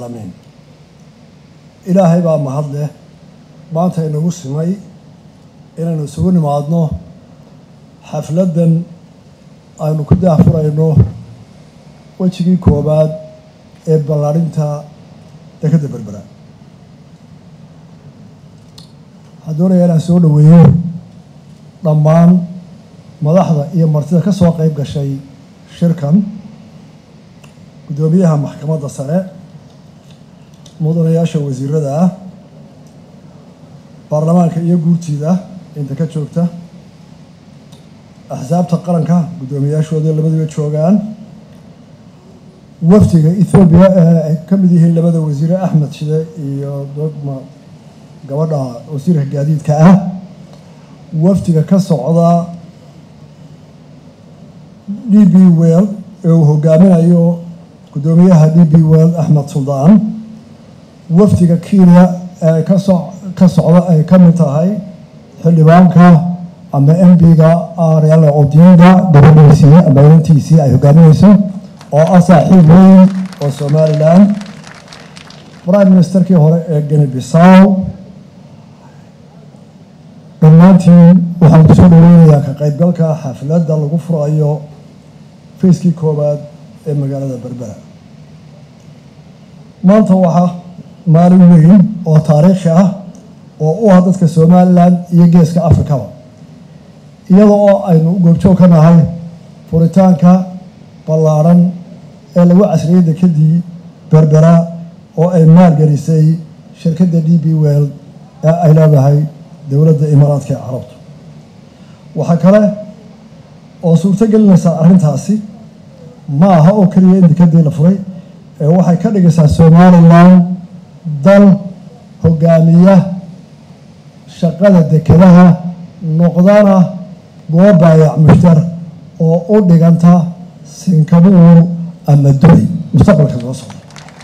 alcaalamiin ilaahay baa mahad leh maanta inagu simay inaynu isugu nimaadno xafladdan aynu ku daahfurayno wejigii koowaad ee ballaarinta dekadda berbera waxaan doonayaa inaan soo dhoweeyo dhammaan madaxda iyo martida ka soo qeyb gashay shirkan guddoomiyaha maxkamadda sare mudanayaasha wasiirada ah baarlamaanka iyo guurtiida inta ka joogta axsaabta qaranka guddoomiyaashooda labaduba joogaan wafdiga ethoobiya ee ay ka mid yihiin labada wasiire axmed shide iyo dogma gabadha wasiirka gaadiidka ah wafdiga ka socda d b well ee uu hogaaminayo guddoomiyaha d b well axmed suldaan wafdiga kenya ee kaso ka socda ay ka mid tahay xildhibaanka ama m b-ga ariala odinga gabadhiisii ama inantiisii ay hogaaminayso oo ah saaxiib weyn oo somalilan prime ministerkii hore ee geni bisaw dhammaantiin waxaan kusoo dhaweynayaa ka qaybgalka xafladda lagu furayo fayskii koowaad ee magaalada berbera maanta waxaa maalin weyn oo taariikhi ah oo u ah dadka somalilan iyo geeska afrikaba iyada oo aynu goobjoog ka nahay furitaanka ballaaran ee lagu casriyey dekadii berbera oo ay maalgelisay shirkadda d b well ee ay leedahay dowladda imaaraadka ee carabtu waxaa kale oo suurto gelinaysaa arrintaasi ma aha oo keliya in dekadii la furay ee waxay ka dhigaysaa somalilan dal hogaamiya shaqada dekadaha noqdana goob baayac mushtar oo u dhiganta sinkabuur ama duri mustaqbalka soo socda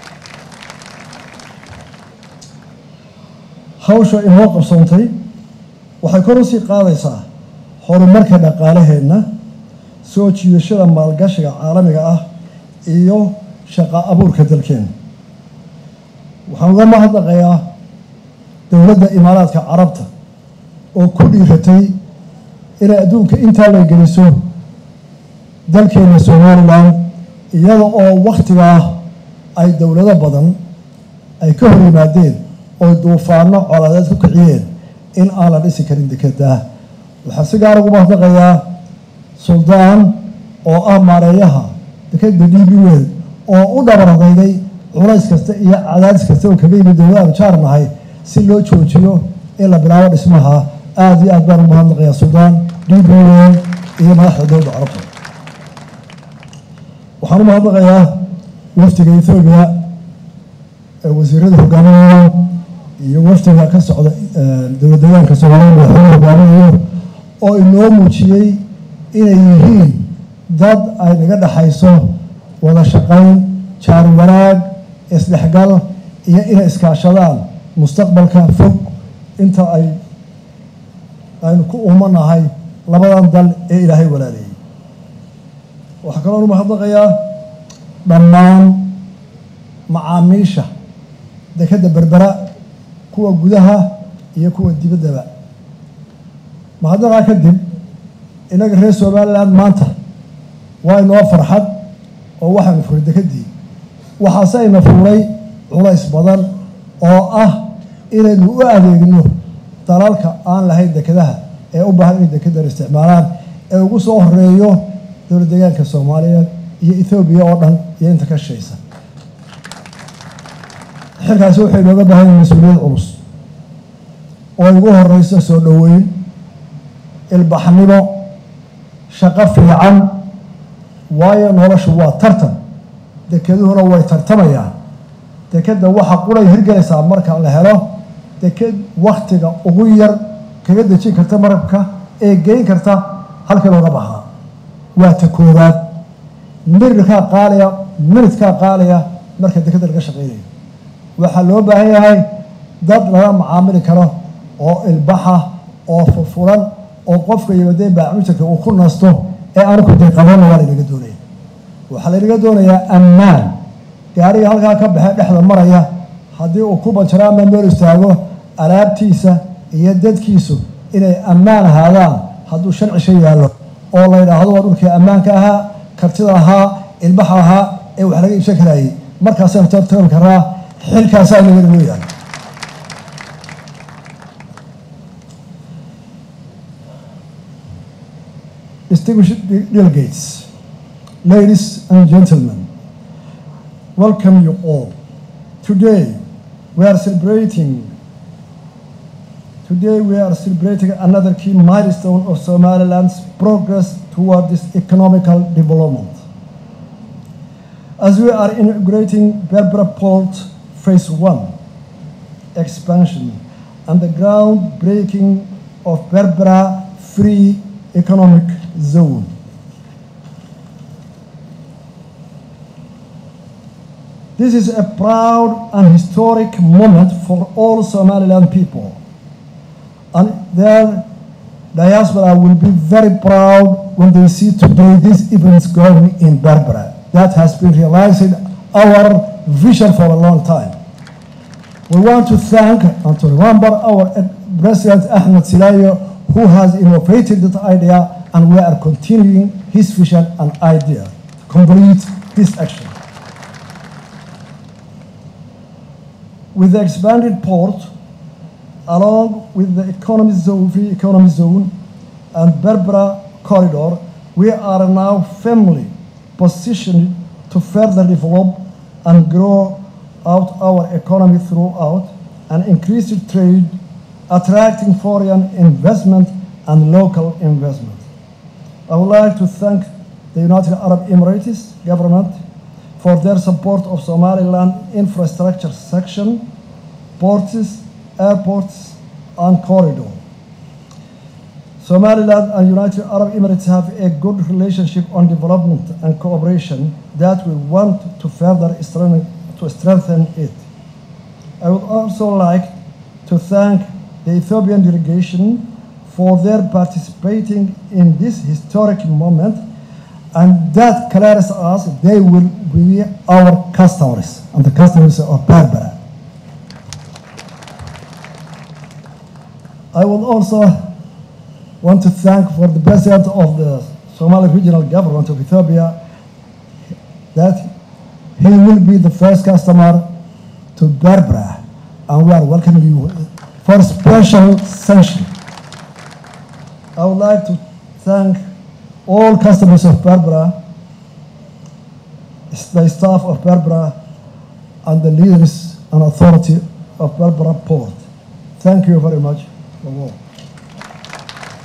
hawsha inoo qabsoontay waxay kor usii qaadaysaa horumarka dhaqaalaheenna soo jiidashada maalgashiga caalamiga ah iyo shaqa abuurka dalkeena waxaan uga mahadnaqayaa dowladda imaaraadka carabta oo ku dhiiratay inay adduunka intaa la geliso dalkeena somalilan iyada oo wakhtigaa ay dowlado badan ay ka hor yimaadeen oo duufaano colaadeed ku kiciyeen in aan la dhisi karin dekedaa waxaa si gaar ugu mahadnaqayaa suldaan oo ah maareeyaha dekeda d b wel oo u dhabaradaygay culays kasta iyo cadaadis kasta oo kaga yimid dowladaanu jaar nahay si loo joojiyo in la bilaabo dhismaha aada iyo aad baan ugu mahadnaqayaa suldaan d b wel iyo madaxda dowladda carabta waxaan u mahadnaqayaa wafdiga ethoobiya ee wasiirada hogaaminayo iyo wafdiga ka socda dowlad deegaanka soomaaliya madaxweyne hogaaminayo oo inoo muujiyey inay yihiin dad ay naga dhexayso wada shaqayn jaar wanaag isdhexgal iyo inay iskaashadaan mustaqbalka fog inta ay aynu ku umanahay labadan dal ee ilaahay walaaleeyey waxaa kaloo nu mahadnaqayaa dhammaan macaamiisha dekadda berbera kuwa gudaha iyo kuwa dibaddaba mahadnaqaa kadib innaga reer somalilan maanta waa inoo farxad oo waxaanu furay dekedii waxaase ayna fuuray culays badan oo ah inaynu u adeegno dalalka aan lahayn dekadaha ee u baahan inay dekedan isticmaalaan ee ugu soo horeeyo dowlad deegaanka soomaaliyeed iyo ethoobiya oo dhan iyo inta ka shaysa xilkaasi waxay inooga baahan yahin mas-uuliyad culus oo ugu horeyso soo dhoweyn ilbaxnimo shaqo fiican waayo noloshu waa tartan dekeduhuna way tartamayaan dekeda waxaa qulay hirgelaysaa marka la helo deked waktiga ugu yar kaga dejin karta marabka ee geyn karta halkii looga bahaa waa ta koowaad mirirkaa qaaliya minidkaa qaaliya marka dekeda laga shaqeynayo waxaa loo baahan yahay dad lala macaamili karo oo ilbaxa oo furfuran oo qofka yimadeen baamujarka uu ku nasto ee aanu ku dayqabanna waa laynaga doonaya waxaa laynaga doonayaa ammaan gaariga halkaa ka baxee dhexda maraya haddii uu ku banjaro ama meel istaago alaabtiisa iyo dadkiisu inay ammaan ahaadaan hadduu sharci shay yaallo oo la yidhaahdo waa dhulkii ammaanka ahaa kartida ahaa ilbaxa ahaa ee wax laga iibsan karayay markaasaynu tartami karaa xilkaasaa naga noo yaala distinguished delegates, ladies and gentlemen, welcome you all. Today we are celebrating. Today we are celebrating another key milestone of Somaliland's progress toward this economical development. As we are inaugurating Berbera Port Phase One expansion and the groundbreaking of Berbera Free Economic Zone. This is a proud and historic moment for all Somaliland people. And their diaspora will be very proud when they see today these events going in Berbera. That has been realizing our vision for a long time. We want to thank and to remember our President Ahmed Silayo, who has innovated that idea, and we are continuing his vision and idea to complete this action. With the expanded port, along with the economy zone, free economy zone, and Berbera corridor, we are now firmly positioned to further develop and grow out our economy throughout and increase trade, attracting foreign investment and local investment. I would like to thank the United Arab Emirates government for their support of Somaliland infrastructure section, ports, airports, and corridor. Somaliland and United Arab Emirates have a good relationship on development and cooperation that we want to further strengthen, to strengthen it. I would also like to thank the Ethiopian delegation for their participating in this historic moment and that clears us they will be our customers and the customers of Berbera. I would also want to thank for the president of the Somali regional government of Ethiopia that he will be the first customer to Berbera and we are welcoming you for special sanction. I would like to thank all customers of Berbera, the staff of Berbera, and the leaders and authority of Berbera Port. Thank you very much for all.